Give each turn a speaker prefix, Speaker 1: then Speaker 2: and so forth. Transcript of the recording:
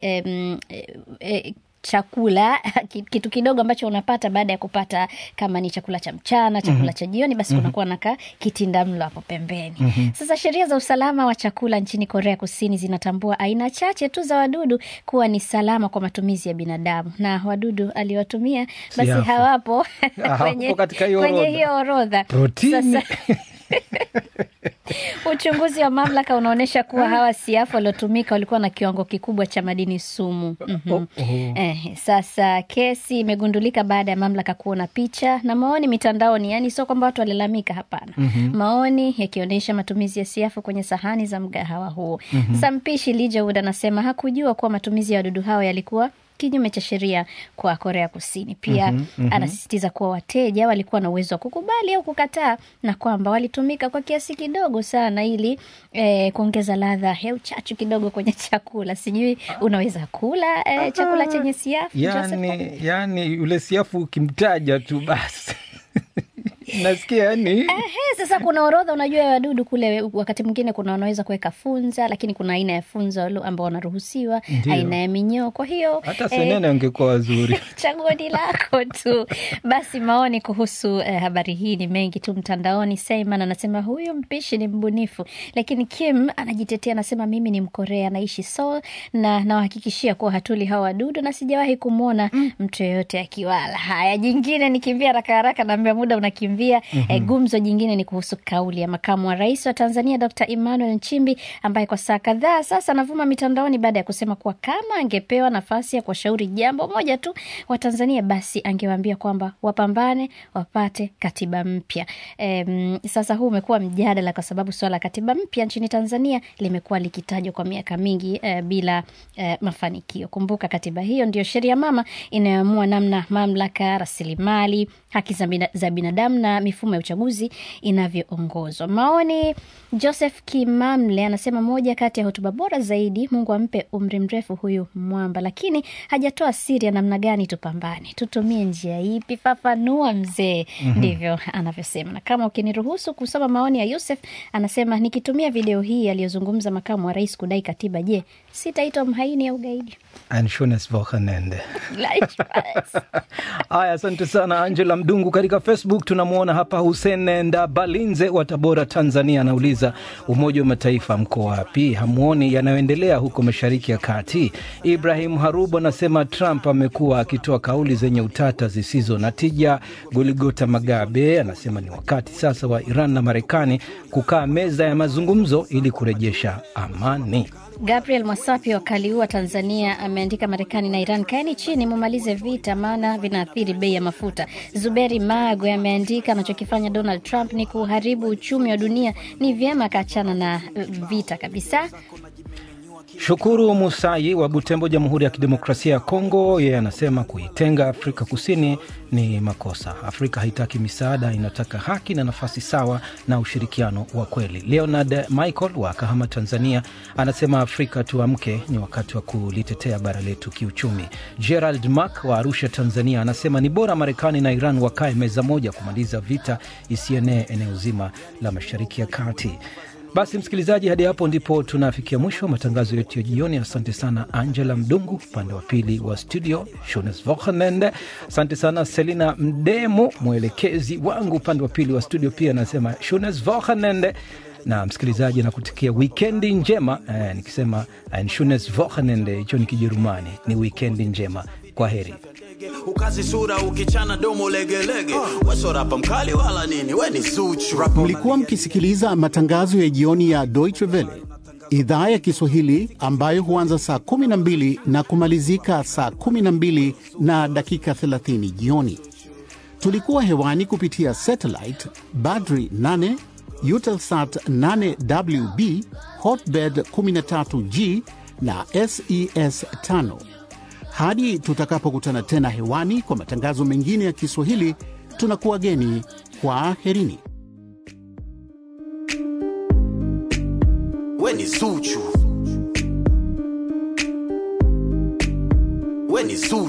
Speaker 1: em, e, e, chakula kitu kidogo ambacho unapata baada ya kupata kama ni chakula cha mchana chakula mm-hmm. cha jioni basi mm-hmm. kunakuwa na ka kitinda mlo hapo pembeni mm-hmm. sasa sheria za usalama wa chakula nchini korea kusini zinatambua aina chache tu za wadudu kuwa ni salama kwa matumizi ya binadamu na wadudu aliwatumia basi
Speaker 2: Siafu.
Speaker 1: hawapo
Speaker 2: Hawapo
Speaker 1: kwenye,
Speaker 2: katika hiyo
Speaker 1: kwenye
Speaker 2: orodha.
Speaker 1: hiyo orodha
Speaker 2: Protini.
Speaker 1: Sasa, Uchunguzi wa mamlaka unaonyesha kuwa hawa siafu waliotumika walikuwa na kiwango kikubwa cha madini sumu. mm-hmm.
Speaker 2: Oh, oh.
Speaker 1: Eh, sasa kesi imegundulika baada ya mamlaka kuona picha na maoni mitandaoni, yani sio kwamba watu walilalamika, hapana. mm-hmm. Maoni yakionyesha matumizi ya siafu kwenye sahani za mgahawa huo. mm-hmm. Sasa mpishi Lee Jae-wood anasema hakujua kuwa matumizi ya wadudu hao yalikuwa kinyume cha sheria kwa Korea Kusini. Pia mm-hmm, mm-hmm. anasisitiza kuwa wateja walikuwa na uwezo wa kukubali au kukataa na kwamba walitumika kwa kiasi kidogo sana ili eh, kuongeza ladha ya uchachu kidogo kwenye chakula. Sijui unaweza kula eh, chakula chenye siafu Joseph?
Speaker 2: yani, yani yule siafu ukimtaja tu basi nasikia yani
Speaker 1: Ehe, sasa kuna orodha unajua ya wadudu kule. Wakati mwingine kuna wanaweza kuweka funza, lakini kuna aina ya funza walo- ambao wanaruhusiwa,
Speaker 2: Ndiyo.
Speaker 1: aina ya minyoo. Kwa hiyo
Speaker 2: hata
Speaker 1: eh,
Speaker 2: senene angekuwa wazuri
Speaker 1: chaguo ni lako tu. Basi maoni kuhusu eh, habari hii ni mengi tu mtandaoni. Seyman anasema huyu mpishi ni mbunifu, lakini Kim anajitetea, anasema mimi ni Mkorea, naishi Seoul na nawahakikishia kuwa hatuli hawa wadudu na sijawahi kumwona mtu yeyote akiwala. Haya, jingine nikimbia haraka haraka, naambia muda unakimbia. Eh, gumzo jingine ni kuhusu kauli ya makamu wa rais wa Tanzania Dr. Emmanuel Nchimbi ambaye kwa saa kadhaa sasa anavuma mitandaoni baada ya kusema kuwa kama angepewa nafasi ya kuwashauri jambo moja tu Watanzania basi angewaambia kwamba wapambane wapate katiba mpya. Em, sasa huu umekuwa mjadala kwa sababu suala la katiba mpya nchini Tanzania limekuwa likitajwa kwa miaka mingi eh, bila eh, mafanikio. Kumbuka katiba hiyo ndio sheria mama inayoamua namna mamlaka, rasilimali, haki za bina- za binadamu na mifumo ya uchaguzi inavyoongozwa. Maoni, Joseph Kimamle anasema moja kati ya hotuba bora zaidi, Mungu ampe umri mrefu huyu mwamba, lakini hajatoa siri ya namna gani tupambane, tutumie njia ipi? Fafanua mzee. Ndivyo anavyosema. Na kama ukiniruhusu kusoma maoni ya Yusef, anasema nikitumia video hii aliyozungumza makamu wa rais kudai katiba, je, sitaitwa mhaini au gaidi?
Speaker 2: Ein schönes Wochenende.
Speaker 1: Gleichfalls.
Speaker 2: Haya, asante sana Angela Mdungu. Katika Facebook tunamwona hapa Hussein Ndabalinze wa Tabora, Tanzania, anauliza Umoja wa Mataifa mko wapi? Hamwoni yanayoendelea huko Mashariki ya Kati? Ibrahim Harubo anasema Trump amekuwa akitoa kauli zenye utata zisizo na tija. Goligota Magabe anasema ni wakati sasa wa Iran na Marekani kukaa meza ya mazungumzo ili kurejesha amani.
Speaker 1: Gabriel Mwasapi wa Kaliua, Tanzania, ameandika Marekani na Iran, kaeni chini mumalize vita, maana vinaathiri bei ya mafuta. Zuberi Magwe ameandika anachokifanya Donald Trump ni kuharibu uchumi wa dunia, ni vyema akaachana na eh, vita kabisa.
Speaker 2: Shukuru Musai wa Butembo, Jamhuri ya Kidemokrasia ya Kongo, yeye anasema kuitenga Afrika Kusini ni makosa. Afrika haitaki misaada, inataka haki na nafasi sawa na ushirikiano wa kweli. Leonard Michael wa Kahama, Tanzania, anasema Afrika tuamke, ni wakati wa kulitetea bara letu kiuchumi. Gerald Mak wa Arusha, Tanzania, anasema ni bora Marekani na Iran wakae meza moja kumaliza vita isienee eneo zima la Mashariki ya Kati. Basi msikilizaji, hadi hapo ndipo tunafikia mwisho wa matangazo yetu ya jioni. Asante sana Angela Mdungu upande wa pili wa studio, shones Wochenende. Asante sana Selina Mdemo, mwelekezi wangu upande wa pili wa studio, pia anasema shones Wochenende na msikilizaji nakutikia wikendi njema eh, nikisema ein schönes Wochenende, hicho ni Kijerumani, ni wikendi njema. Kwa heri.
Speaker 3: ukazi sura ukichana domo legelege wesorapa mkali wala nini we ni zuchu
Speaker 4: Mlikuwa mkisikiliza matangazo ya jioni ya Deutsche Welle idhaa ya Kiswahili ambayo huanza saa 12 na kumalizika saa 12 na dakika 30 jioni. Tulikuwa hewani kupitia satellite Badri 8, Eutelsat 8WB, Hotbird 13G na SES 5. Hadi tutakapokutana tena hewani kwa matangazo mengine ya Kiswahili, tunakuwa geni. Kwa herini.
Speaker 3: we ni zuchu we ni zuchu